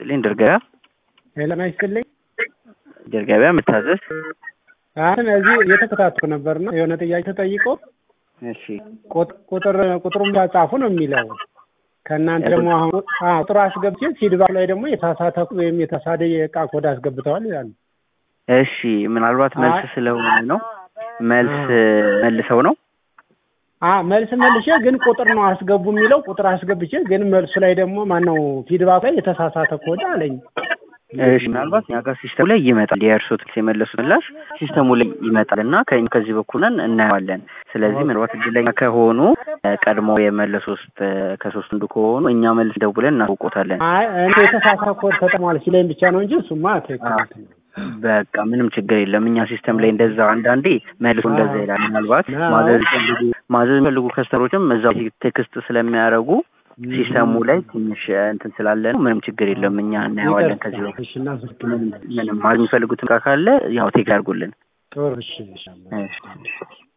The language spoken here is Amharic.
ይስጥልኝ ድርገቢያ ሄለን አይስጥልኝ ድርገቢያ የምታዘዝ አሁን እዚህ እየተከታተልኩ ነበርና የሆነ ጥያቄ ተጠይቆ እሺ ቁጥር ቁጥሩን ጻፉ ነው የሚለው ከእናንተ ደግሞ አሁን ቁጥሩ አስገብቼ ፊድባክ ላይ ደግሞ የተሳሳተ ወይም የተሳደ የእቃ ኮድ አስገብተዋል ይላሉ። እሺ ምናልባት መልስ ስለሆነ ነው መልስ መልሰው ነው አ መልስ መልሼ ግን ቁጥር ነው አስገቡ የሚለው ቁጥር አስገብቼ ግን መልሱ ላይ ደግሞ ማነው ፊድባክ ላይ የተሳሳተ ኮድ አለኝ። እሺ ምናልባት እኛ ጋር ሲስተሙ ላይ ይመጣል። የእርሶት የመለሱት ምላሽ ሲስተሙ ላይ ይመጣል እና ከ- ከዚህ በኩል ነን እናየዋለን። ስለዚህ ምናልባት እድለኛ ከሆኑ ቀድሞ የመለሱ ውስጥ ከሶስት አንዱ ከሆኑ እኛ መልስ ደውለን እናውቆታለን። አይ እኔ የተሳሳተ ኮድ ተጠቅሟል ሲለኝ ብቻ ነው እንጂ እሱማ ትክክል ነው። በቃ ምንም ችግር የለም። እኛ ሲስተም ላይ እንደዛ አንዳንዴ መልሶ እንደዛ ይላል። ምናልባት ማዘዝ ይፈልጉ ማዘዝ የሚፈልጉ ከስተሮችም እዛው ቴክስት ስለሚያደርጉ ሲስተሙ ላይ ትንሽ እንትን ስላለ ነው። ምንም ችግር የለም። እኛ እናየዋለን። ከዚህ በፊት እሺ እናመሰግናለን። ምንም ማዘዝ የሚፈልጉት እቃ ካለ ያው ቴክ ያድርጉልን። ጥሩ እሺ እሺ እሺ